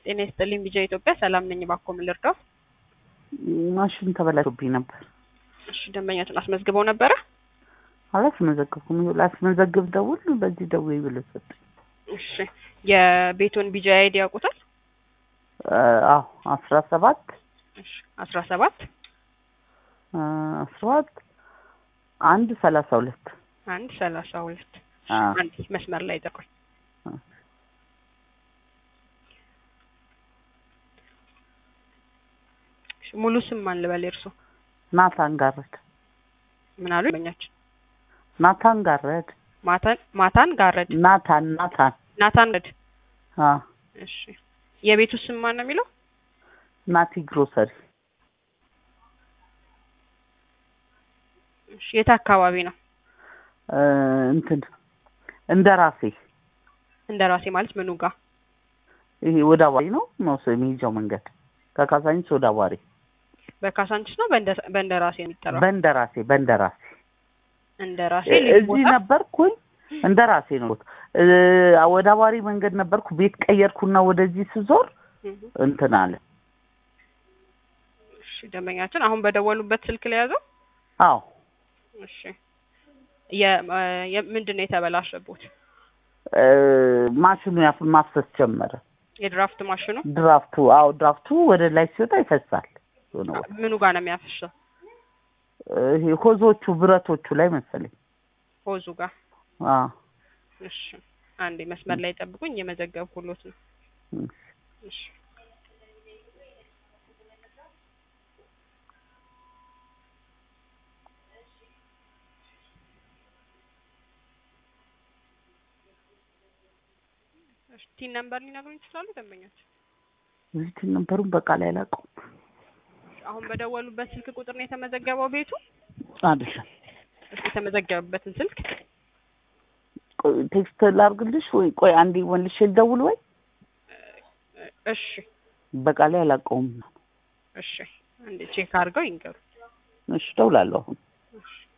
ጤና ይስጥልኝ ቢጃ ኢትዮጵያ ሰላም ነኝ። እባክዎ ምን ልርዳው? ማሽን ተበላሽቶብኝ ነበር። እሺ ደንበኛችን አስመዝግበው ነበረ? አላስመዘገብኩም። ላስመዘግብ ደውል በዚህ ደውይ ብሎ ሰጠኝ። እሺ የቤቱን ቢጃ አይዲ ያውቁታል? አዎ አስራ ሰባት እሺ አስራ ሰባት አስራ ሰባት አንድ ሰላሳ ሁለት አንድ ሰላሳ ሁለት አዎ። አንድ መስመር ላይ ጠቆኝ ሙሉ ስም ማን ልበል? እርሶ ናታን ጋረድ ምን አሉ? ደንበኛችን ናታን ጋረድ ማታን ማታን ጋረድ ናታን ናታን ናታን ጋረድ። አዎ እሺ የቤቱ ስም ማን ነው የሚለው? ናቲ ግሮሰሪ እሺ የት አካባቢ ነው? እ እንትን እንደ ራሴ እንደ ራሴ ማለት ምኑ ጋር? ይሄ ወደ አዋሪ ነው መውሰ የሚሄጃው መንገድ ከካሳንቺስ ወደ አዋሪ በካሳንችስ ነው በእንደ በእንደ ራሴ የሚጠራው? በእንደራሴ በእንደራሴ እንደ ራሴ እ- ልዩ እዚህ ቦታ? ነበርኩኝ እንደ ራሴ ነው እ ወደ አዋሪ መንገድ ነበርኩ ቤት ቀየርኩና ወደዚህ ስዞር እህ። እንትን አለ እሺ ደንበኛችን አሁን በደወሉበት ስልክ ላይ ያዘው? አዎ እሺ የ የ- ምንድን ነው የተበላሸቦት? እ ማሽኑ ያፍ ማፍሰስ ጀመረ የድራፍት ማሽኑ ድራፍቱ አዎ ድራፍቱ ወደ ላይ ሲወጣ ይፈሳል የሆነ ቦታ። ምኑ ጋር ነው የሚያፈሰው? ይሄ ሆዞቹ ብረቶቹ ላይ መሰለኝ ሆዙ ጋር። አዎ እሺ አንዴ መስመር ላይ ጠብቁኝ፣ እየመዘገብኩሎት ነው። እም። እሺ እሺ ቲን ነምበር ሊነግሩኝ ይችላሉ ደንበኞች? እዚህ ነበሩን በቃ ላይ አላውቀውም አሁን በደወሉበት ስልክ ቁጥር ነው የተመዘገበው ቤቱ? አይደለም እሺ የተመዘገበበትን ስልክ ቆይ ቴክስት ላድርግልሽ ወይ ቆይ አንዴ መልሼ ልደውል ወይ እሺ በቃ ላይ አላውቀውም እሺ አንዴ ቼክ አድርገው ይንገሩ። እሺ እደውላለሁ አሁን እሺ